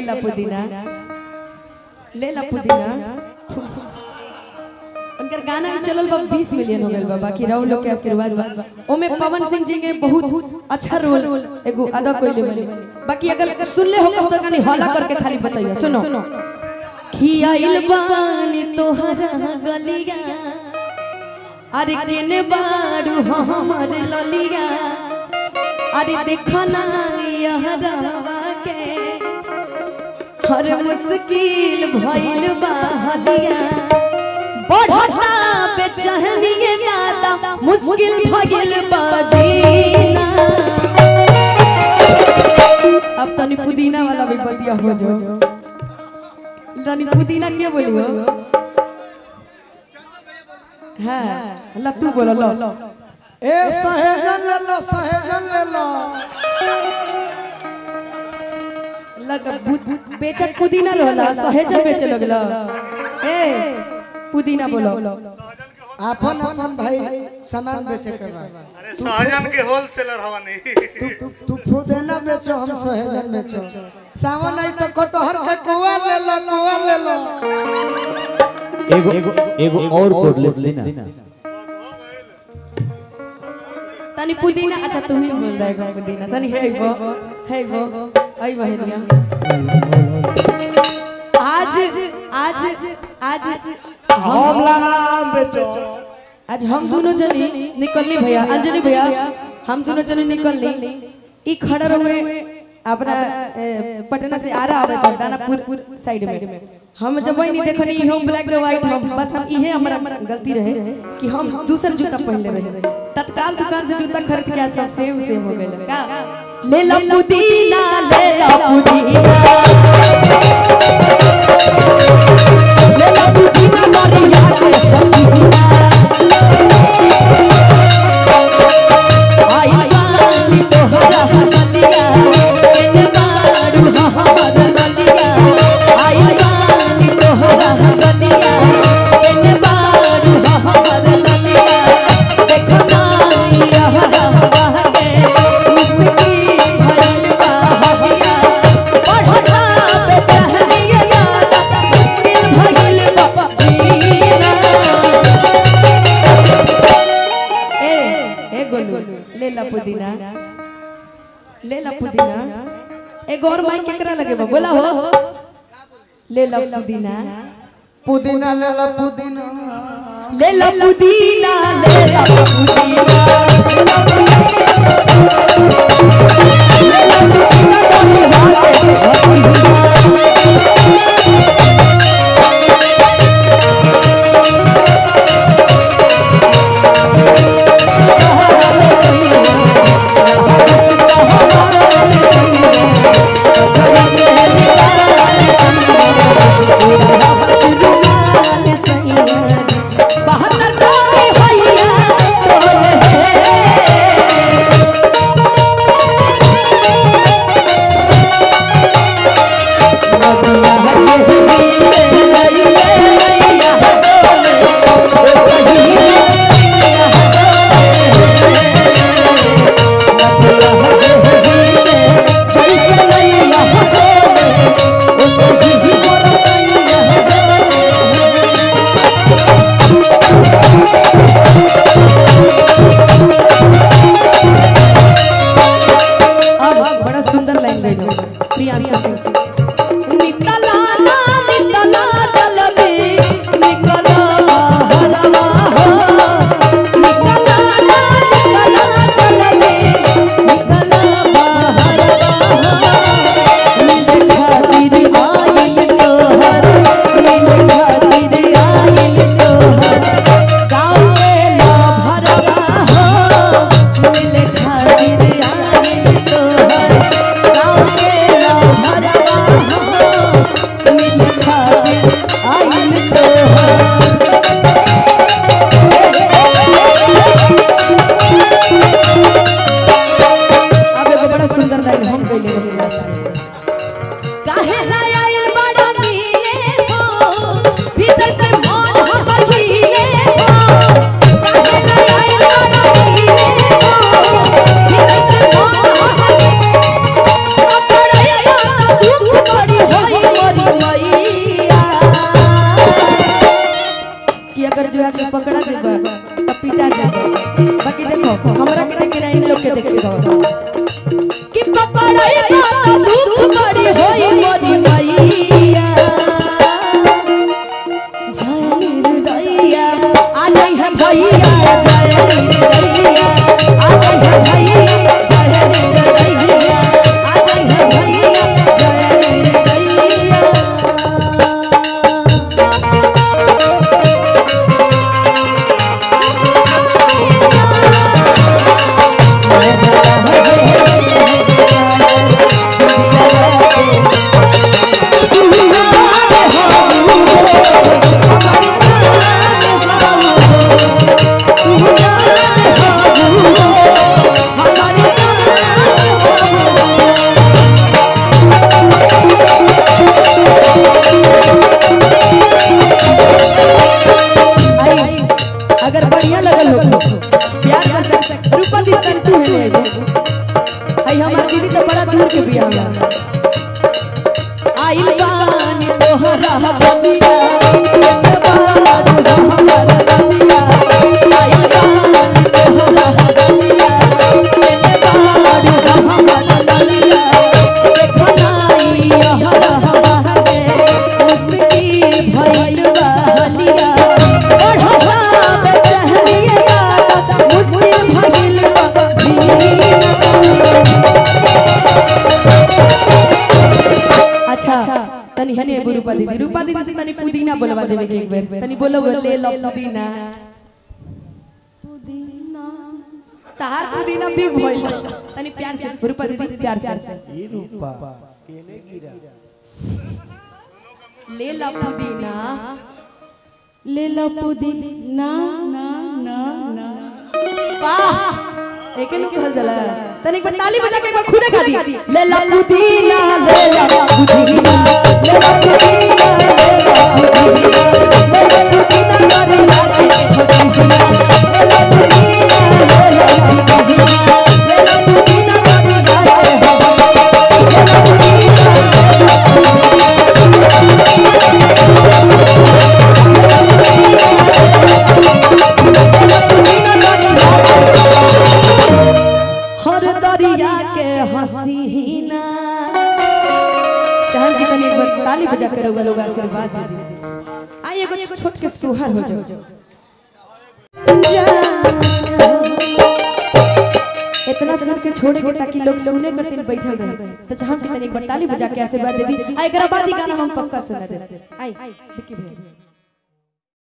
ला पुदीना ले ला पुदीना उनकर गाना ही चलल बा 20 मिलियन हो गइल बा बाकी राव लोग के आशीर्वाद बा ओमे पवन सिंह जी के बहुत अच्छा रोल एगो अदा कइले बने बाकी अगर सुनले हो तो कनी हल्ला करके खाली बताइए सुनो खियाइल बानी तोहरा गलिया अरे केने बारू हमर ललिया अरे देखो ना यहरावा के हर मुश्किल भइल बा हलिया बढ़ता बेचहनिए दादा मुश्किल भइल बा जीना अब तनी पुदीना वाला भी बतिया हो जाओ तनी पुदीना क्या बोलियो हाँ ला तू बोलो लो ए सहेजन ले लो सहेजन ले लो लग बेचत पुदीना रहला सहेज बेचे लगला ए पुदीना बोलो अपन अपन भाई सामान बेचे के बा अरे सहजन के होलसेलर हवा नहीं तू तू तू फुदेना बेचो हम सहेजन बेचो सावन नहीं तो कटहर के कुआ ले लो कुआ ले लो एगो एगो एगो और कोडलेस लेना तनी पुदीना अच्छा तू ही बोल देगा पुदीना तनी है वो है वो आई बहनिया आज आज आज हम लगा बेचो आज हम दोनों जनी निकलनी भैया अंजनी भैया हम दोनों जनी निकलनी ई खड़ा रहे अपना ए, पटना से आ रहा है दानापुर साइड में हम जब वही नहीं देखनी हम ब्लैक एंड व्हाइट हम बस हम इहे हमारा गलती रहे कि हम दूसर जूता पहनले रहे तत्काल दुकान से जूता खरीद के सब सेम सेम हो गए का ले लो पुदीना ले लो पुदीना ले लो पुदीना मरिया के पसीना आई बानी तोहरा हलिया एने बारू हमर ललिया आई बानी तोहरा हलिया एने बारू हमर ललिया देखो ना यहरा बहके मुस्की भरल बा हलिया बढ़ा बेचहनिया यादा मुश्किल भइल बा जीना ए ए गोलू ले ला पुदीना ले ला पुदीना ए गौर माई केकरा लगे बा बोला हो ले ला पुदीना पुदीना ले लो पुदीना ले ला पुदीना ले ला पुदीना बहत्तर तोरे भैया तोरे अब बड़ा सुंदर लाइन गई प्रियांशु सिंह निकला ना निकला चलबे निकला हरवा हो निकला ना निकला चलबे निकला हरवा हो मिल खातिर आइल तोहर मिल खातिर आइल तोहर गाँव में ना भरवा हो मिल खातिर आइल तोहर गाँव में ना भरवा तो दुख बड़ी होई मोरी मैया जय निर्दयिया आ जाई है भैया जय निर्दयिया आ जाई है भैया जय निर्दयिया आ जाई है भैया जय निर्दयिया आई, अगर बढ़िया लगल हो प्यार कर सकते रूपा दी तंतु है एगो आई हमार दीदी तो बड़ा दूर के बियाह में आई बानी तोहरा बबिया हमारा बबिया आई बानी तोहरा बबिया हमारा बबिया देखो नाई यहरा बहगे उसकी भइल बहलिया ओढ़वा बेचहरिया मुस्लिम भइल अच्छा तनी हने एगो रूपा दीदी रूपा दीदी से तनी पुदीना बोलवा देवे के एक बेर तनी बोलो वो ले लो पुदीना पुदीना तार पुदीना बिग भइल तनी प्यार से रूपा दीदी प्यार से ये रूपा केने गिरा ले लो पुदीना ले लो पुदीना ना ना ना वाह एके नु कहल जाला तनी पर ताली बजा के एक बार खुदे खा दी ले लो पुदीना ले लो पुदीना ले लो पुदीना ले लो पुदीना ले लो पुदीना मारी लागे खुशियां ले लो पुदीना ले लो पुदीना ले लो पुदीना मारी लागे ले लो पुदीना हर दरिया के हसीना चाहे कि तनी एक बार ताली बजा के रउआ लोग आशीर्वाद दे दी आई एगो छोट के सोहर हो जाओ इतना सुन के छोड़ के ताकि लोग सुने करते बैठल रहे तो चाहे कि तनी एक बार ताली बजा के आशीर्वाद दे दी आ एकरा बाद ही गाना हम पक्का सुना दे आई विक्की भैया